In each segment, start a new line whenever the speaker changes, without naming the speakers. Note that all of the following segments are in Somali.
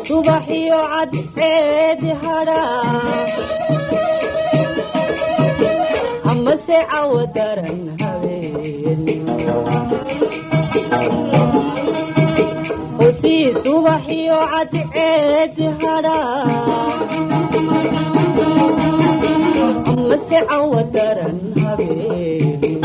subaxiyo cadceedi hadhaa amase cawo daran habeen hosii subaxiyo cadceedi hadhaa amase cawo daran habeen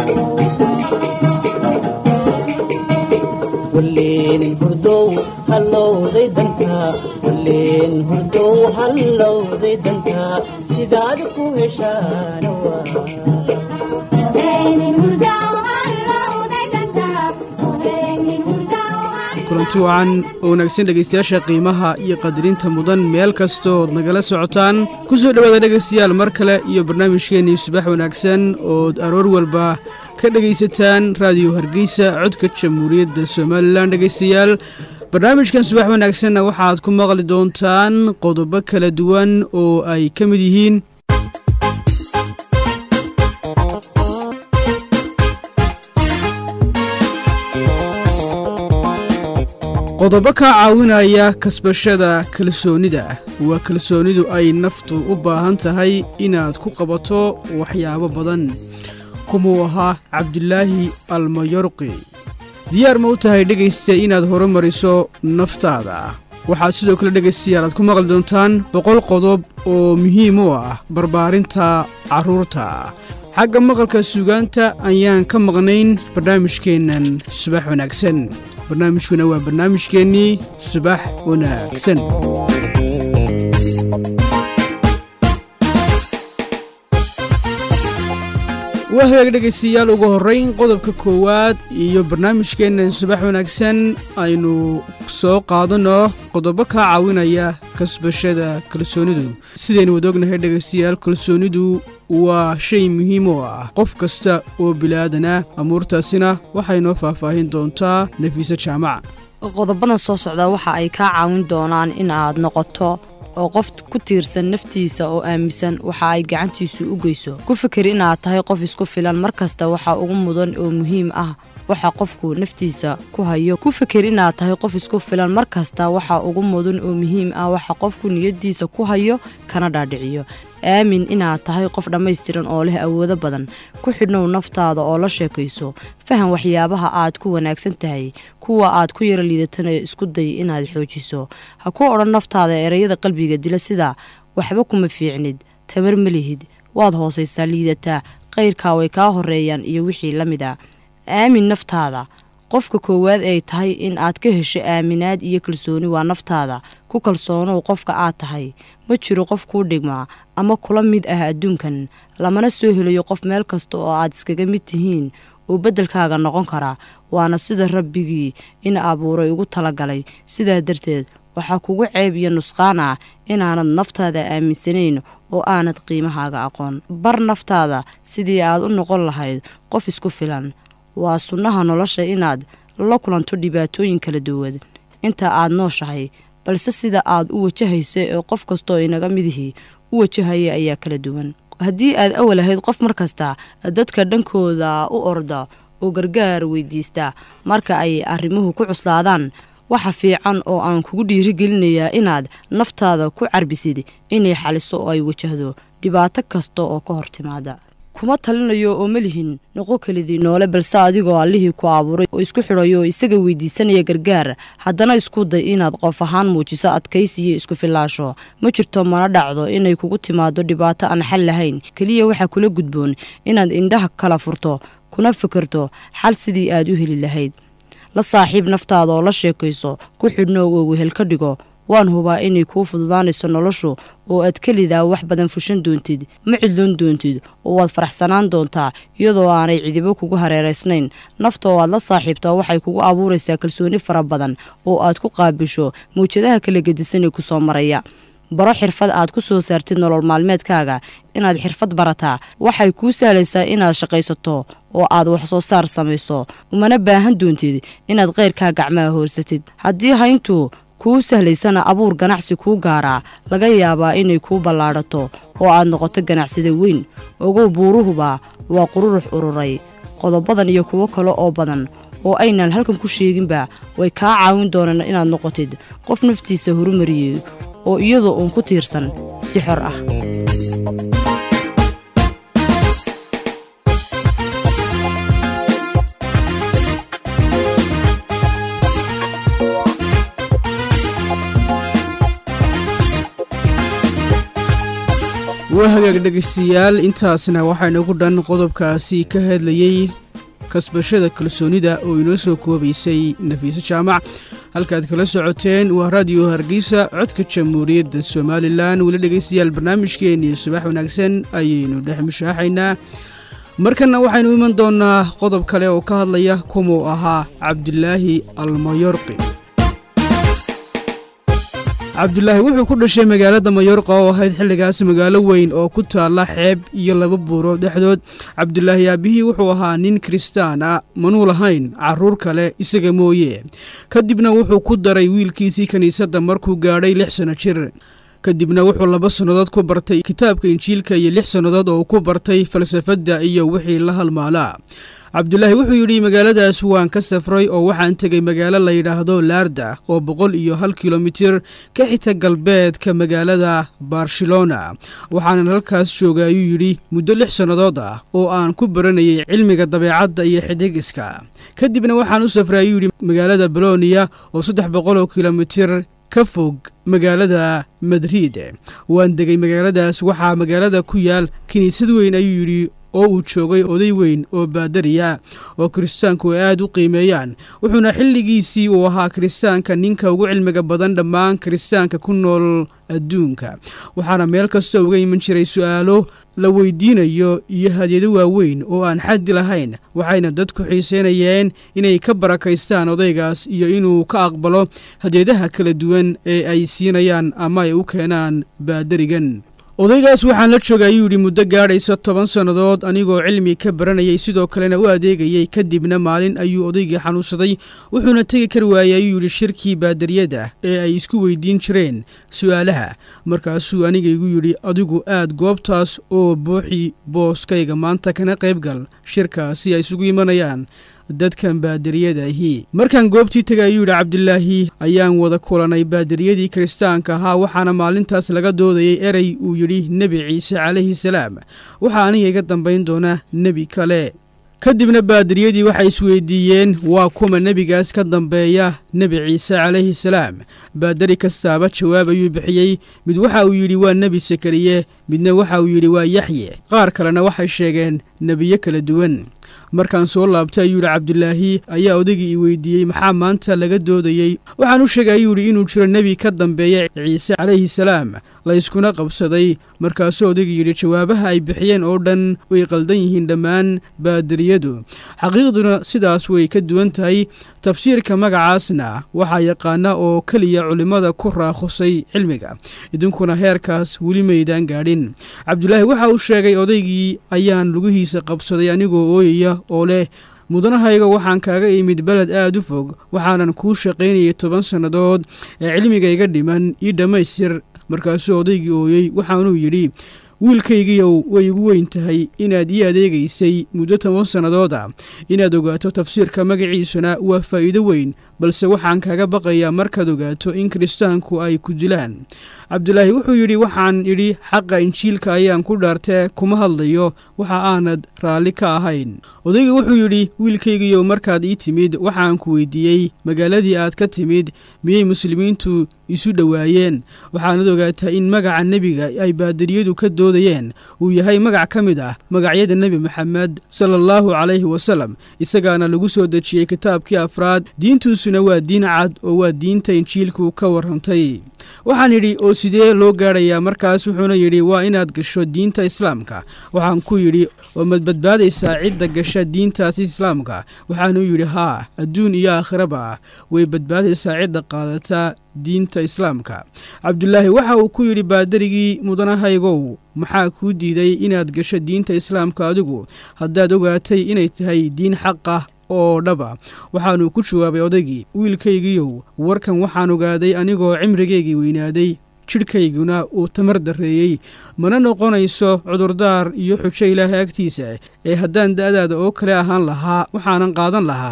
walleen hurdow hallowday dantaa walleen hurdow hallowday dantaa sidaad ku heshaana waa
kulanti wacan oo wanaagsan dhegaystayaasha qiimaha iyo qadarinta mudan meel kastood nagala socotaan ku soo dhowaada dhegaystayaal mar kale iyo barnaamijkeennii subax wanaagsan ood aroor walba ka dhegaysataan raadiyo hargeysa codka jamhuuriyadda somalilan dhegaystayaal barnaamijkan subax wanaagsanna waxaad ku maqli doontaan qodobo kala duwan oo ay ka mid yihiin qodobo kaa caawinaya kasbashada kalsoonida waa kalsoonidu ay naftu u baahan tahay inaad ku qabato waxyaabo badan kumuu ahaa cabdulaahi almayorqi diyaar ma u tahay dhegaysta inaad horumariso naftaada waxaad sidoo kale dhegaystayaal aad ku maqli doontaan boqol qodob oo muhiim u ah barbaarinta carruurta xagga maqalka suugaanta ayaan ka maqnayn barnaamijkeennan subax wanaagsan barnaamijkuna waa barnaamijkeennii subax wanaagsan waa hagaag dhegaystayaal ugu horrayn qodobka koowaad iyo barnaamijkeennan subax wanaagsan aynu soo qaadanno qodobo kaa caawinaya kasbashada kalsoonidu sidaynu wada ognahay dhegaystayaal kalsoonidu waa shay muhiim oo ah qof kasta oo bilaadan ah amuurtaasina waxay noo faahfaahin doontaa nafiise jaamac
qodobadan soo socda waxa ay kaa caawin doonaan in aad noqoto oo qof ku tiirsan naftiisa oo aaminsan waxa ay gacantiisu u geyso ku fikir inaad tahay qof isku filan mar kasta waxa ugu mudan oo muhiim ah waxa qofku naftiisa ku hayo ku fikir inaad tahay qof isku filan mar kasta waxa ugu mudan oo muhiim ah waxa qofku niyadiisa ku hayo kana dhaadhiciyo aamin inaad tahay qof dhammaystiran oo leh awoodo badan ku xidhnow naftaada oo la sheekayso faham waxyaabaha aad ku wanaagsan tahay kuwa aad ku yaro liidatana isku day inaad xoojiso ha ku odhan naftaada ereyada qalbiga dila sida waxba kuma fiicnid tamar ma lihid waad hoosaysaa liidataa qayrkaa way kaa horeeyaan iyo wixii la mid a aamin naftaada qofka koowaad ay tahay in aad ka hesho aaminaad iyo kalsooni waa naftaada ku kalsoonow qofka aad tahay ma jiro qof kuu dhigmaa ama kula mid ah adduunkan lamana soo helayo qof meel kasta oo aad iskaga mid tihiin oo beddelkaaga noqon karaa waana sida rabbigii in abuuray ugu talagalay sidaa darteed waxaa kugu ceeb iyo nusqaan ah inaanad naftaada aaminsanayn oo aanad qiimahaaga aqoon bar naftaada sidii aad u noqon lahayd qof isku filan waa sunnaha nolosha inaad la kulanto dhibaatooyin kala duwan inta aad nooshahay balse sida aad u wajahayso ee qof kastaoo inaga midihii u wajahaya ayaa kala duwan haddii aad awal ahayd qof mar kasta dadka dhankooda u orda oo gargaar weydiista marka ay arrimuhu ku cuslaadaan waxa fiican oo aan kugu dhiirigelinayaa inaad naftaada ku carbisid inay xaliso oo ay wajahdo dhibaato kasta oo ka hor timaada kuma talinayo oo malihin noqo kelidii noole balse adigoo allihii ku abuuray oo isku xidhayo oo isaga weydiisanaya gargaar haddana isku day inaad qof ahaan muujiso adkaysiyo isku filaasho ma jirto mana dhacdo inay kugu timaado dhibaato aan xal lahayn keliya waxaa kula gudboon inaad indhaha kala furto kuna fikirto xal sidii aad u heli lahayd la saaxiib naftaada oo la sheekayso ku xidhno oo wehel ka dhigo waan hubaa inay kuu fududaanayso noloshu oo aad kelidaa wax badan fushan doontid ma cidloon doontid oo waad faraxsanaan doontaa iyadoo aanay cidibo kugu hareeraysnayn nafta oo aad la saaxiibtaa waxay kugu abuuraysaa kalsooni fara badan oo aad ku qaabisho mawjadaha kala gedisanee ku soo maraya baro xirfad aad ku soo saartid nolol maalmeedkaaga inaad xirfad barataa waxay kuu sahlaysaa inaad shaqaysato oo aad wax soo saar samayso umana baahan doontid inaad keyrkaa gacmaha hoorsatid haddii hayntu kuu sahlaysana abuur ganacsi kuu gaaraa laga yaabaa inay kuu ballaadhato oo aad noqoto ganacsida weyn ogow buuruhuba waa qururux ururay qodobadan iyo kuwo kale oo badan oo aynan halkan ku sheeginba way kaa caawin doonaan inaad noqotid qof naftiisa horumariyey oo iyadoo uun ku tiirsan si xor ah
waa hagaag dhegaystayaal intaasna waxaynagu dhan qodobkaasi ka hadlayey kasbashada kalsoonida oo inoo soo koobaysay nafiise jaamac halkaad kala socoteen waa raadiyo hargeysa codka jamhuuriyadda somalilan weli dhegaystayaal barnaamijkeennii subax wanaagsan ayaynu dhex mushaaxaynaa markanna waxaynu iman doonnaa qodob kale oo ka hadlaya kumuu ahaa cabdulaahi almayorqi cabdulaahi wuxuu ku dhashay magaalada mayorqa oo ahayd xilligaas magaalo weyn oo ku taalla xeeb iyo laba buuro dhexdood cabdulaahi aabihii wuxuu ahaa nin kiristaan ah manuu lahayn carruur kale isaga mooye kadibna wuxuu ku daray wiilkiisii kiniisadda markuu gaadhay lix sanno jir kadibna wuxuu laba sannadood ku bartay kitaabka injiilka iyo lix sannadood oo ku bartay falsafadda iyo wixii la halmaalaa cabdulaahi wuxuu yidhi magaaladaas waan ka safray oo waxaan tegey magaalo la yidhaahdo laarda oo boqol iyo hal kilomitir ka xita galbeedka magaalada barcelona waxaanan halkaas jooga ayuu yidhi muddo lix sannadood ah oo aan ku baranayay cilmiga dabeecadda iyo xidigiska kadibna waxaan u safray ayuu yidhi magaalada bolonia oo saddex boqol oo kilomitir ka fog magaalada madrid waan degay magaaladaas waxaa magaalada ku yaal kiniisad weyn ayuu yidhi oo uu joogay oday weyn oo baadariya oo kiristaanku ay aad u qiimeeyaan wuxuuna xilligiisii uu ahaa kiristaanka ninka ugu cilmiga badan dhammaan kiristaanka ku nool adduunka waxaana meel kasta uga iman jiray su'aalo la weydiinayo iyo hadyado waaweyn oo aan xaddi lahayn waxayna dadku xiiseynayeen inay ka barakaystaan odaygaas iyo inuu ka aqbalo hadyadaha kala duwan ee ay siinayaan ama ay u keenaan baadarigan odaygaas waxaan la joogay ayuu yidhi muddo gaadhaysa toban sannadood anigoo cilmi ka baranayay sidoo kalena u adeegayey kadibna maalin ayuu odaygii xanuunsaday wuxuuna tegi kari waayey ayuu yidhi shirkii baadariyada ee ay isku weydiin jireen su'aalaha markaasuu aniga igu yidhi adigu aad goobtaas oo buuxi booskayga maanta kana qaybgal shirkaasi ay isugu imanayaan dadkan baadariyadaahi markaan goobtii tegay ayuu yidhi cabdilaahi ayaan wada kulanay baadariyadii kiristaanka ahaa waxaana maalintaas laga doodayay erey uu yidhi nebi ciise calayhi salaam waxaa aniga iga dambayn doona nebi kale kadibna baadariyadii waxay isweydiiyeen waa kuma nebigaas ka dambeeya nebi ciise calayhi salaam baadari kastaaba jawaab ayuu bixiyey mid waxa uu yidhi waa nebi sakariye midna waxa uu yidhi waa yaxye qaar kalena waxay sheegeen nebiyo kala duwan markaan soo laabtay ayuu yidhi cabdulaahi ayaa odaygii i weydiiyey maxaa maanta laga doodayey waxaan u sheegay ayuu yidhi inuu jiro nebi ka dambeeya ciise calayhi salaam la yskuna qabsaday markaasuu odaygii yidhi jawaabaha ay bixiyeen oo dhan way qaldan yihiin dhammaan baadariyadu xaqiiqduna sidaas way ka duwan tahay tafsiirka magacaasna waxaa yaqaana oo keliya culimmada ku raakhusay cilmiga idinkuna heerkaas weli maydaan gaadhin cabdulaahi waxa uu sheegay odaygii ayaan lugihiisa qabsaday anigoo ooyaya oo leh mudanahayga waxaan kaaga imid beled aad u fog waxaanan kuu shaqaynayay toban sannadood ee cilmiga iga dhiman ii dhammaystir markaasuu odaygii ooyey waxaanuu yidhi wiilkaygiiyow way igu weyn tahay inaad ii adeegaysay muddo toban sannadooda inaad ogaato tafsiirka magaciisuna waa faa'iido weyn balse waxaan kaaga baqayaa markaad ogaato in kiristaanku ay ku dilaan cabdulaahi wuxuu yidhi waxaan idhi xaqa injiilka ayaan ku dhaartee kuma hadlayo waxa aanad raalli ka ahayn odayga wuxuu yidhi wiilkaygiiyow markaad ii timid waxaan ku weydiiyey magaaladii aad ka timid miyay muslimiintu isu dhowaayeen waxaanad ogaataa in magaca nebiga ay baadariyadu ka doodayeen uu yahay magac ka mid ah magacyada nebi maxamed sala allahu calayhi wasalam isagaana lagu soo dejiyey kitaabkii afraad diintuusuna waa diin cad oo waa diinta injiilku ka warrantay waxaan idhi oo sidee loo gaadhayaa markaas wuxuuna yidhi waa inaad gasho diinta islaamka waxaan ku yidhi oo mad badbaadaysaa cidda gasha diintaasi islaamka waxaanuu yidhi haa adduun iyo aakhiraba way badbaadaysaa cidda qaadata diinta islaamka cabdulaahi waxa uu ku yidhi baadarigii mudanahaygow maxaa kuu diiday inaad gasho diinta islaamka adigu haddaad ogaatay inay tahay diin xaq ah oo dhaba waxaanuu ku jawaabay odaygii wiilkaygiiyow warkan waxaan ogaaday anigoo cimrigaygii weynaaday jidhkayguna uu tamar darreeyey mana noqonayso cudurdaar iyo xujo ilaahay agtiisa ee haddaan da'daada oo kale ahaan lahaa waxaanan qaadan lahaa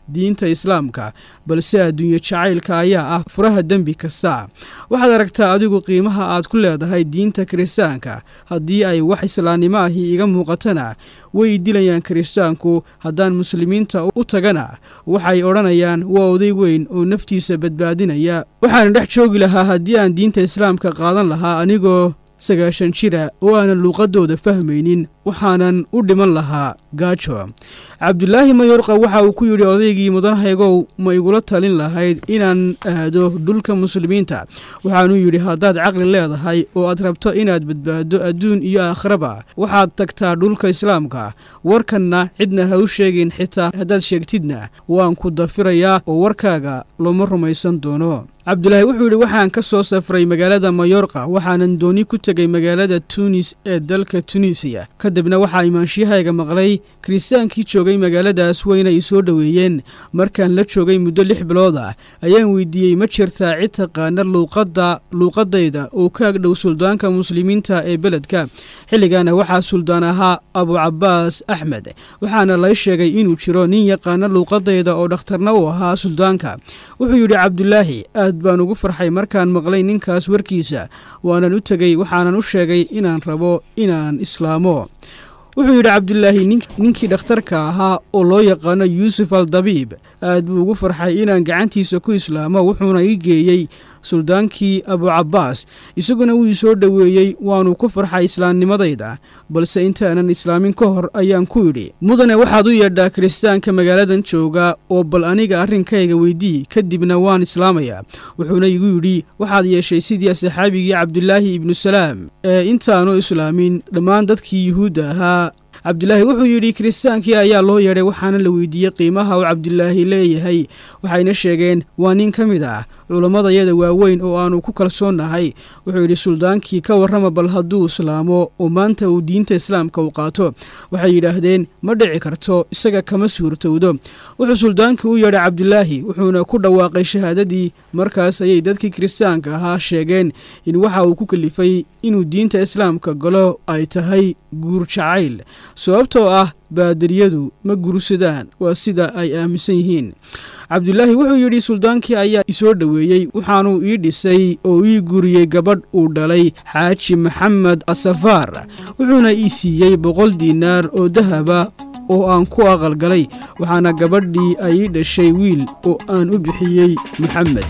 diinta islaamka balse adduunye jacaylka ayaa ah furaha dembi kasta waxaad aragtaa adigu qiimaha aad ku leedahay diinta kiristaanka haddii ay wax islaamnimo ahi iga muuqatana way dilayaan kiristaanku haddaan muslimiinta u tagana waxay odhanayaan waa oday weyn oo naftiisa badbaadinaya waxaana dhex joogi lahaa haddii aan diinta islaamka qaadan lahaa anigoo sagaashan jira oo aanan luuqadooda fahmaynin waxaanan u dhiman lahaa gaajo cabdulaahi mayorqa waxa uu ku yidhi odaygii mudanhaygow ma igula talin lahayd inaan aado dhulka muslimiinta waxaanuu yidhi haddaad caqli leedahay oo aad rabto inaad badbaado adduun iyo aakhiraba waxaad tagtaa dhulka islaamka warkanna cidna ha u sheegin xitaa haddaad sheegtidna waan ku dafirayaa oo warkaaga looma rumaysan doono cabdulaahi wuxuu yidhi waxaan ka soo safray magaalada mayorqa waxaanan dooni ku tegay magaalada tunis ee dalka tunisiya kadibna waxaa imaanshiyahayga maqlay kiristaankii joogay magaaladaas weyna i soo dhoweeyeen markaan la joogay muddo lix bilood ah ayaan weydiiyey ma jirtaa cid taqaana luuqadda luuqadayda oo ka agdhow suldaanka muslimiinta ee beledka xilligaana waxaa suldaan ahaa abucabaas axmed waxaana lay sheegay inuu jiro nin yaqaana luuqadayda oo dhakhtarna u ahaa suldaanka wuxuu yidhi cabdulaahi aad baan ugu farxay markaan maqlay ninkaas warkiisa waanan u tegey waxaanan u sheegay inaan rabo inaan islaamo wuxuu yidhi cabdulaahi ninkii dhakhtarka ahaa oo loo yaqaano yuusuf al dabiib aad buu ugu farxay inaan gacantiisa ku islaamo wuxuuna ii geeyey suldaankii abucabaas isaguna wuu soo dhoweeyey waanuu ku farxay islaamnimadayda balse intaanan islaamin ka hor ayaan ku yidhi mudane waxaad u yeedhaa kiristaanka magaaladan jooga oo bal aniga arrinkayga weydii kadibna waan islaamayaa wuxuuna igu yidhi waxaad yeeshay sidii saxaabigii cabdulaahi ibnu salaam ee intaanu islaamin dhammaan dadkii yuhuudda ahaa cabdulaahi wuxuu yidhi kiristaankii ayaa loo yeedhay waxaana la weydiiyey qiimaha uu cabdulaahi leeyahay waxayna sheegeen waa nin ka mid ah culammadayada waaweyn oo aanu ku kalsoonnahay wuxuu yidhi suldaankii ka warrama bal hadduu islaamo oo maanta uu diinta islaamka u qaato waxay yidhaahdeen ma dhici karto isaga kama suurtowdo wuxuu suldaankii u yeedhay cabdulaahi wuxuuna ku dhawaaqay shahaadadii markaas ayay dadkii kiristaanka ahaa sheegeen in waxa uu ku kalifay inuu diinta islaamka galo ay tahay guur jacayl sababtoo ah baadariyadu ma gursadaan waa sida ay aaminsan yihiin cabdulaahi wuxuu yidhi suldaankii ayaa isoo dhoweeyey waxaanuu ii dhisay oo ii guriyey gabadh uu dhalay xaaji maxamed asafaar wuxuuna ii siiyey boqol diinaar oo dahaba oo aan ku aqalgalay waxaana gabadhii ay ii dhashay wiil oo aan u bixiyey maxamed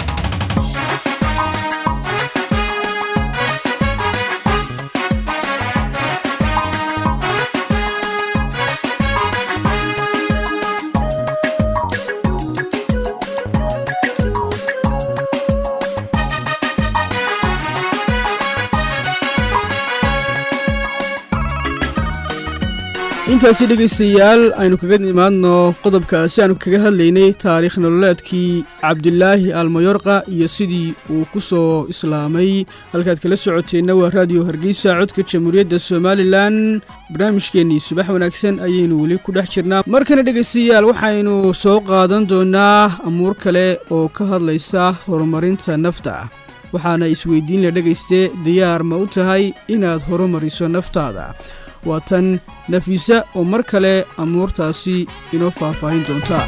intaasi dhegaystayaal aynu kaga imaadno qodobkaasi aanu kaga hadlaynay taariikh nololeedkii cabdulaahi almayorqa iyo sidii uu ku soo islaamay halkaad kala socoteenna waa raadiyo hargeysa codka jamhuuriyadda somalilan barnaamijkeennii subax wanaagsan ayaynu weli ku dhex jirnaa markana dhegaystayaal waxaynu soo qaadan doonnaa amuur kale oo ka hadlaysa horumarinta nafta waxaana isweydiin la dhegayste diyaar ma u tahay inaad horumariso naftaada waa tan nafiisa oo mar kale amuurtaasi inoo faahfaahin doonta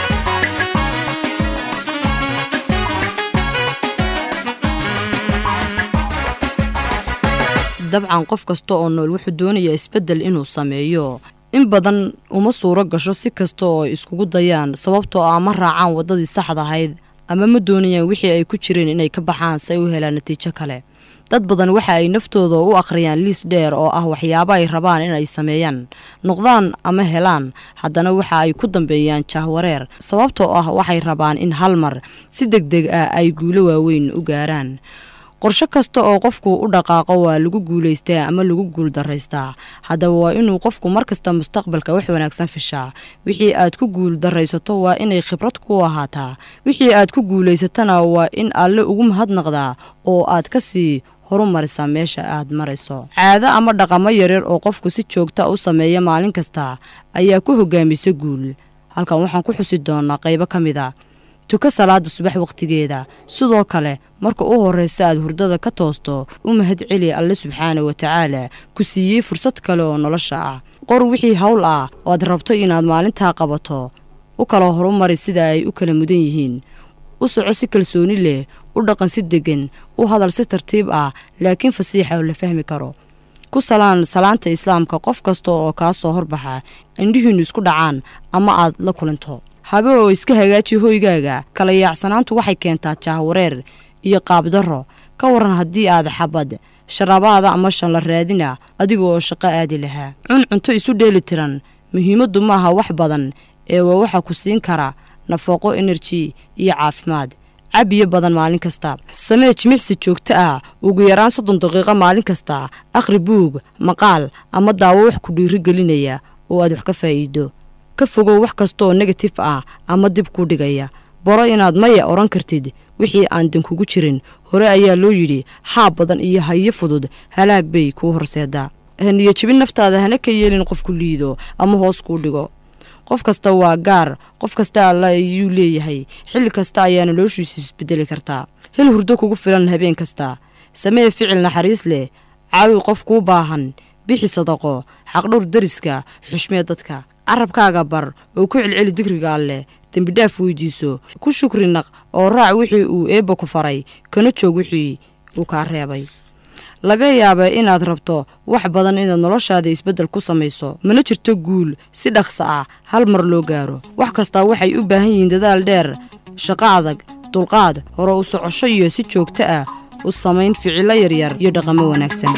dabcan qof kasta oo nool wuxuu doonayaa isbeddel inuu sameeyo in badan uma suuro gasho si kasta oo ay iskugu dayaan sababtoo ah ma raacaan waddadii saxda ahayd ama ma doonayaan wixii ay ku jireen inay ka baxaan si ay u helaan natiijo kale dad badan waxa ay naftooda u akhriyaan liis dheer oo ah waxyaabo ay rabaan inay sameeyaan noqdaan ama helaan haddana waxa ay ku dambeeyaan jahwareer sababtoo ah waxay rabaan in hal mar si deg deg ah ay guulo waaweyn u gaaraan qorsho kasta oo qofku u dhaqaaqo waa lagu guulaystaa ama lagu guuldaraystaa haddaba waa inuu qofku markasta mustaqbalka wax wanaagsan fishaa wixii aad ku guuldaraysato waa inay khibrad ku ahaataa wixii aad ku guulaysatana waa in alle ugu mahadnaqdaa oo aad ka sii horumarisaa meesha aad marayso caado ama dhaqamo yaryar oo qofku si joogta u sameeya maalin kasta ayaa ku hogaamisa guul halkan waxaan ku xusi doonaa qaybo ka mid a tuka salaada subax wakhtigeeda sidoo kale marka u horraysa aad hurdada ka toosto u mahad celi alle subxaana wa tacaala ku siiyey fursad kale oo nolosha ah qor wixii hawl ah oo aad rabto inaad maalintaa qabato u kala horumari sida ay u kala mudan yihiin u soco si kalsooni leh u dhaqan si deggan u hadal si tartiib ah laakiin fasiixa oo la fahmi karo ku salaan salaanta islaamka qof kasta oo kaa soo horbaxa indhihiinnu isku dhacaan ama aad la kulanto habe oo iska hagaaji hoygaaga kala yaacsanaantu waxay keentaa jaahwareer iyo qaabdarro ka waran haddii aad xabad sharabaada ama shanla raadina adiga oo shaqo aadi lahaa cun cunto isu dheeli tiran muhiimaddu maaha wax badan ee waa waxa ku siin kara nafaqo enerji iyo caafimaad cabiyo badan maalin kasta samee jimicsi joogto ah ugu yaraan soddon daqiiqo maalin kasta akhri buug maqaal ama daawo wax ku dhiirigelinaya oo aad wax ka faa'iido ka fogow wax kasta oo negatif ah ama dib ku dhigaya baro inaad maya odhan kartid wixii aan dan kugu jirin hore ayaa loo yidhi xaab badan iyo hayo fudud halaag bay kuu horseedaa haniyo jebin naftaada hana ka yeelin qofku liido ama hoos kuu dhigo qof kasta waa gaar qof kasta alla ayuu leeyahay xilli kasta ayaa noloshiisu isbedeli kartaa hel hurdo kugu filan habeen kasta samee ficil naxariis leh caawi qof kuu baahan bixi sadaqo xaqdhowr dariska xushmee dadka carabkaaga bar oo ku celceli digriga alleh dembidhaaf weydiiso ku shukri naq oo raac wixii uu eebba ku faray kana joog wixii uu kaa reebay laga yaaba inaad rabto wax badan inaad noloshaada isbeddel ku samayso mana jirto guul si dhaqsa ah hal mar loo gaaro wax kastaa waxay u baahan yihiin dadaal dheer shaqo adag dulqaad hore u socosho iyo si joogto ah u samayn ficillo yaryar iyo dhaqamo wanaagsan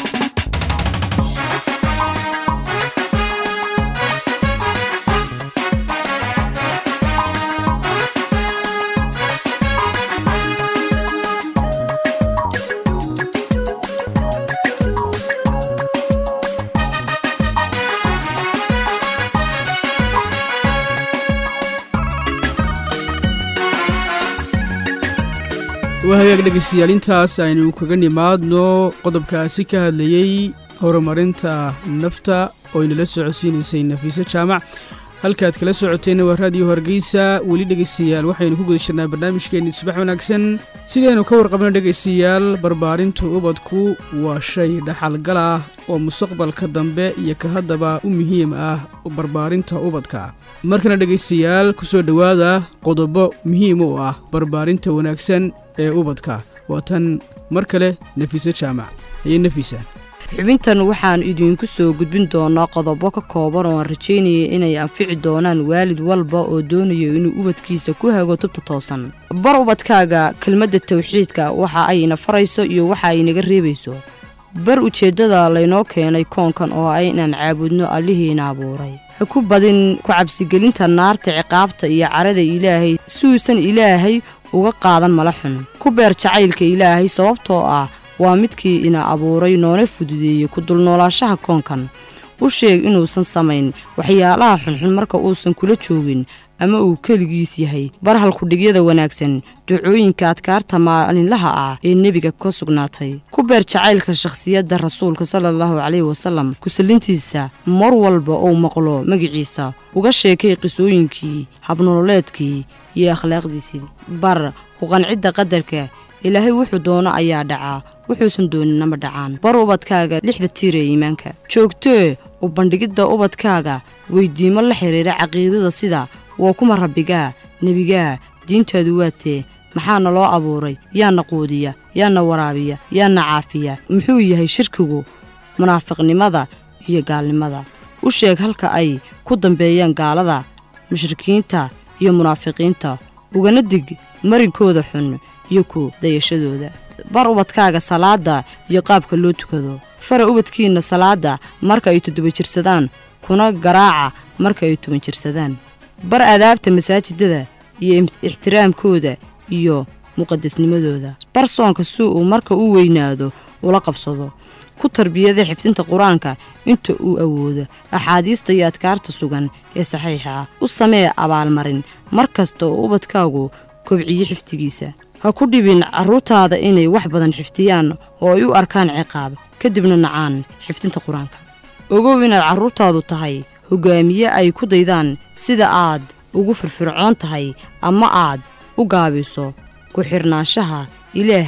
waa hagaag dhegaystayaal intaas aynu kaga nimaadno qodobkaasi ka hadlayey horumarinta nafta oo inala socodsiinaysay nafiise jaamac halkaad kala socoteenna waa raadiyo hargeysa weli dhegaystayaal waxaynu ku guda jirnaa barnaamijkeenni subax wanaagsan sidaynu ka warqabno dhegaystayaal barbaarinta ubadku waa shay dhaxalgal ah oo mustaqbalka dambe iyo ka haddaba u muhiim ah barbaarinta ubadka markana dhegaystayaal ku soo dhowaada qodobo muhiim u ah barbaarinta wanaagsan ee ubadka waa tan mar kale nafiise jaamac iyo nafiisa
xubintan waxaan idiinku soo gudbin doonaa qodobo ka kooban oo aan rajaynaya inay anfici doonaan waalid walba oo doonayo inuu ubadkiisa ku hago tubta toosan bar ubadkaaga kelmadda tawxiidka waxa ayna farayso iyo waxa ay naga reebayso bar ujeeddada laynoo keenay koonkan oo ah inaan caabudno allihiina abuuray ha ku badin ku cabsigelinta naarta ciqaabta iyo carada ilaahay si uusan ilaahay uga qaadan mala xun ku beer jacaylka ilaahay sababtoo ah waa midkii ina abuuray noona fududeeyey ku dulnoolaashaha koonkan u sheeg inuusan samayn waxyaalaha xunxun marka uusan kula joogin ama uu keligiis yahay bar halkudhigyada wanaagsan ducooyinka adkaarta maalinlaha ah ee nebiga ka sugnaatay ku beer jacaylka shakhsiyadda rasuulka sala allahu caleyhi wasalam kusallintiisa mar walba uu maqlo magiciisa uga sheekay qisooyinkii habnololeedkii iyo akhlaaqdiisii bar ku qancidda qadarka ilaahay wuxuu doono ayaa dhacaa wuxuusan dooninama dhacaan bar ubadkaaga lixda tiir ee iimaanka joogtee u bandhigidda ubadkaaga weydiimo la xidhiira caqiidada sida waa kuma rabbigaa nebigaa diintaadu waatee maxaana loo abuuray yaana quudiya yaana waraabiya yaana caafiya muxuu yahay shirkigu munaafiqnimada iyo gaalnimada u sheeg halka ay ku dambeeyaan gaalada mushrikiinta iyo munaafiqiinta ugana dig marinkooda xun iyo ku dayashadooda bar ubadkaaga salaadda iyo qaabka loo tukado fara ubadkiinna salaadda marka ay toddoba jirsadaan kuna garaaca marka ay toban jirsadaan bar adaabta masaajidada iyo ixtiraamkooda iyo muqadasnimadooda bar soonka si uu marka u weynaado ula qabsado ku tarbiyada xifdinta qur-aanka inta uu awoodo axaadiista iyo adkaarta sugan ee saxiixa ah u samee abaalmarin mar kasta oo ubadkaagu kobciyo xifdigiisa ha ku dhibin carruurtaada inay wax badan xifdiyaan oo ay u arkaan ciqaab kadibna nacaan xifdinta qur-aanka ogow inaad carruurtaadu tahay hogaamiye ay ku daydaan sida aad ugu firfircoon tahay ama aad u gaabiso ku xirnaanshaha ilaahay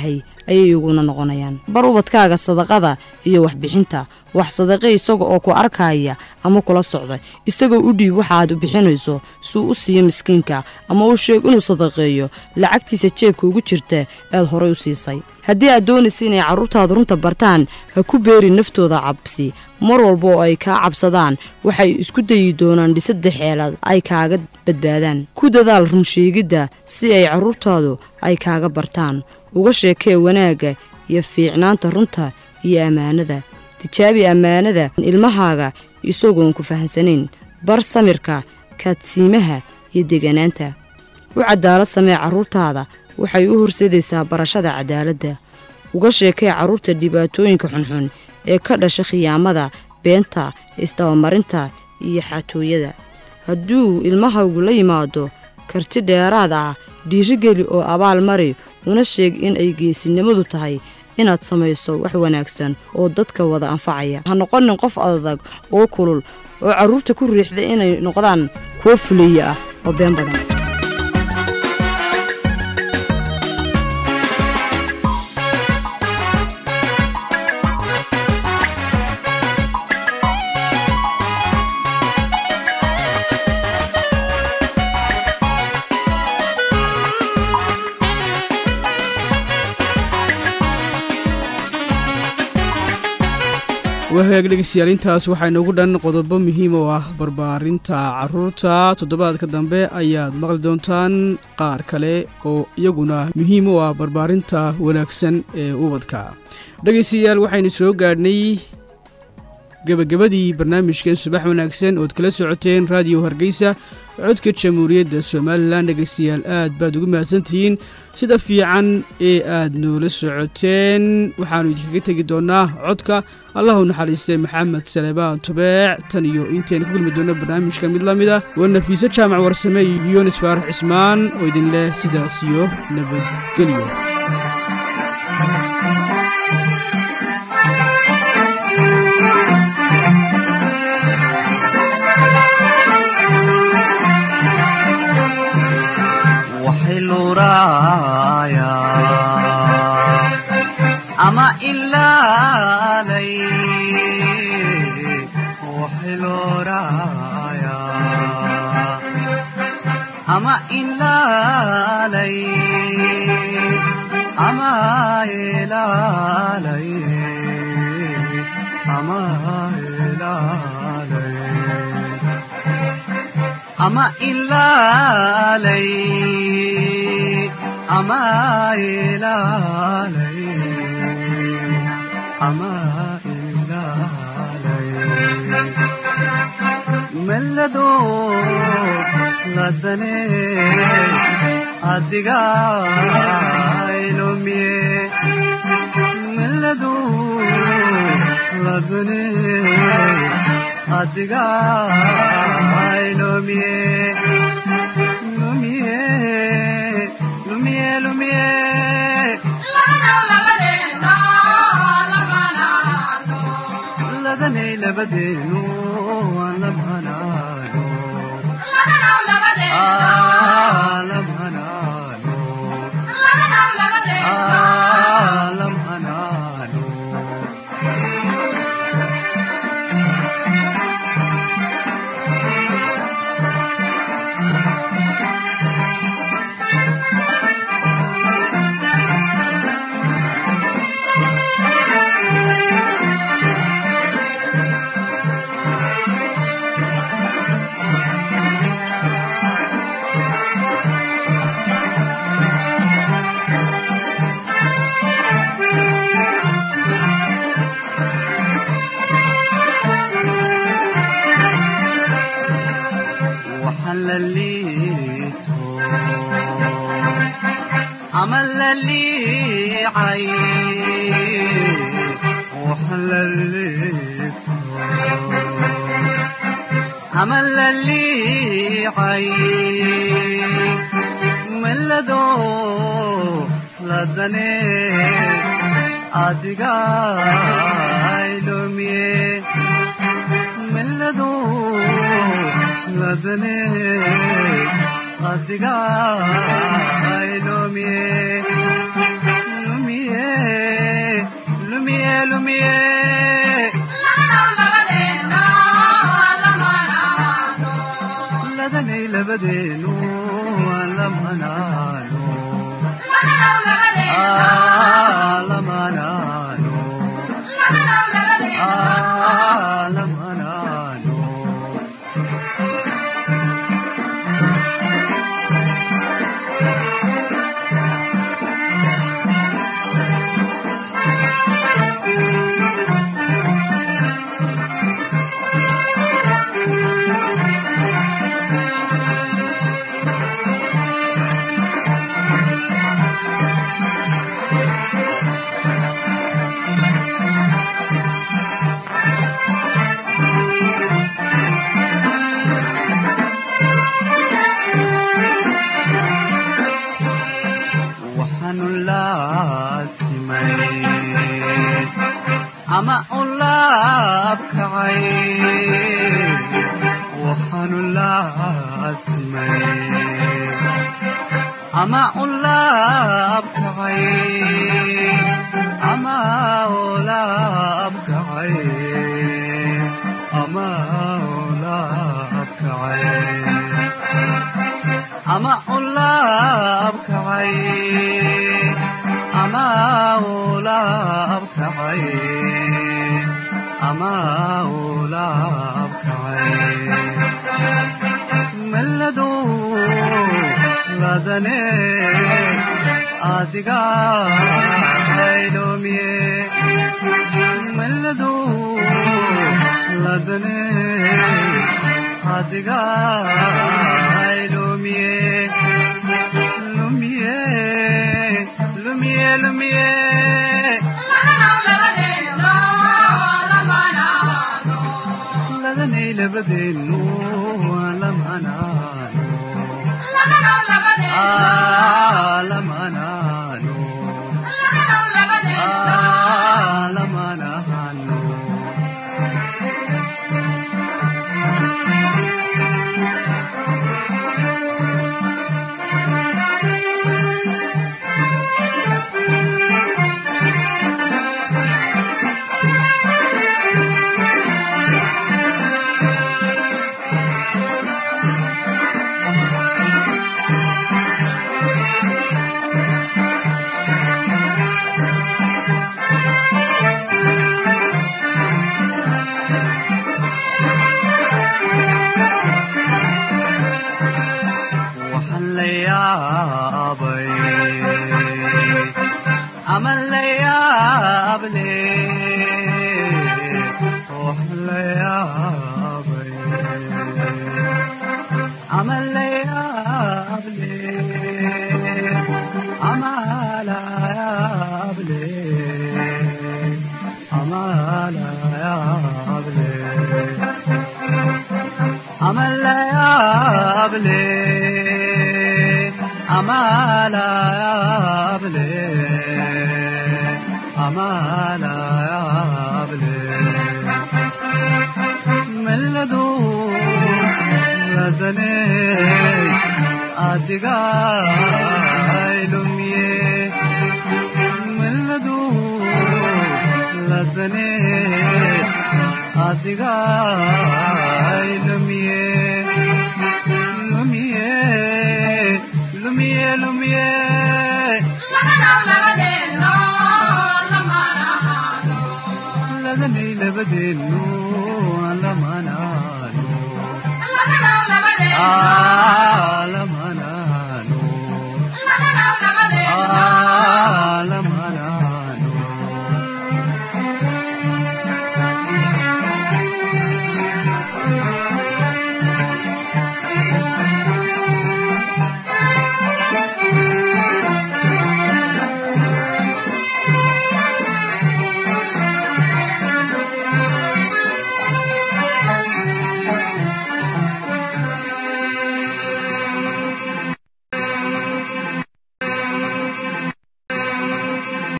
ayay iguna noqonayaan bar ubadkaaga sadaqada iyo waxbixinta wax sadaqe isaga oo ku arkaya ama kula socda isagoo u dhiib waxaaad u bixinayso suu u siiyo miskiinka ama u sheeg inuu sadaqeeyo lacagtiisa jeebka ugu jirta ead horay u siisay haddii aad doonaysa inay carruurtaada runta bartaan ha ku beerin naftooda cabsi mar walba oo ay kaa cabsadaan waxay isku dayi doonaan dhisadda xeelad ay kaaga badbaadaan ku dadaal runsheegidda si ay carruurtaadu ay kaaga bartaan uga sheekee wanaagga iyo fiicnaanta runta iyo ammaanada tijaabi ammaanada ilmahaaga isagoon ku fahansanayn bar samirka kaadsiimaha iyo deganaanta u cadaalad samee carruurtaada waxay u horseedaysaa barashada cadaaladda uga sheekee carruurta dhibaatooyinka xunxun ee ka dhasha khiyaamada beenta isdabamarinta iyo xatooyada hadduu ilmahaygu la yimaado karti dheeraad ah dhiirigeli oo abaal mari una sheeg in ay geesinimadu tahay inaad samayso wax wanaagsan oo dadka wada anfacaya ha noqonin qof adag oo kulul oo carruurta ku riixda inay noqdaan kuwo fuleeya ah oo been badan
wahaag dhegeystayaal intaas waxaa inoogu dhan qodobo muhiim oo ah barbaarinta carruurta toddobaadka dambe ayaad maqli doontaan qaar kale oo iyaguna muhiim u ah barbaarinta wanaagsan ee ubadka dhegeystayaal waxaynu soo gaadhnay gebagabadii barnaamijkan subax wanaagsan ood kala socoteen raadiyo hargeysa codka jamhuuriyadda somalilan dhegeystayaal aad baad ugu mahadsantihiin sida fiican ee aad noola socoteen waxaannu idinkaga tegi doonnaa codka allahu naxariistay maxamed salebaan tubeec tan iyo intaynu ku gulmi doonno barnaamijka mid la mid ah waa nafiise jaamac warsame iyo yunis faarax cismaan oo idin leh sidaas iyo nabadgelyo
ama ilaalay waxiloraya ama ilaalay ama ilaalay ama ilaalay ama ilaalay ama ilaalay ama ilaalay mellado ladane adiga ilumiye mellado ladane adiga ilumiye lumiye lumiye lumiye ladanay labadeenu aan lamhanaano lamhanaano lamhanaano waxaan la liito ama la liicay waxaan la liito ama la liicay mellado ladane adiga ilumiye mellado ladane adiga ilumiye lumiye lumiye lumiye ladanay labadeenu lamanaano lamanaano lamanaano waxaanu laasimay ama u laabkacay waxaanu laasimay ama u laabkacay ama u laabkacay ama u laabkacay ama u laabkacay ama u laabkacay ama u laabkacay melladu ladane adiga haydoomiye melladu ladane adiga lumiye lumiye lumiye lumiye ladanay labadeenu lamanaano lamanaano lamanaano waxaan la yaabay ama la yaable waxaan la yaabay ama la yaable ama la yaable ama la yaable ama la yaable ama la yaable ama la yaable melladu ladane adiga lumiye melladu ladane adiga lumiye lumiye lumiye lumiye ladanay labadeenu lamanaano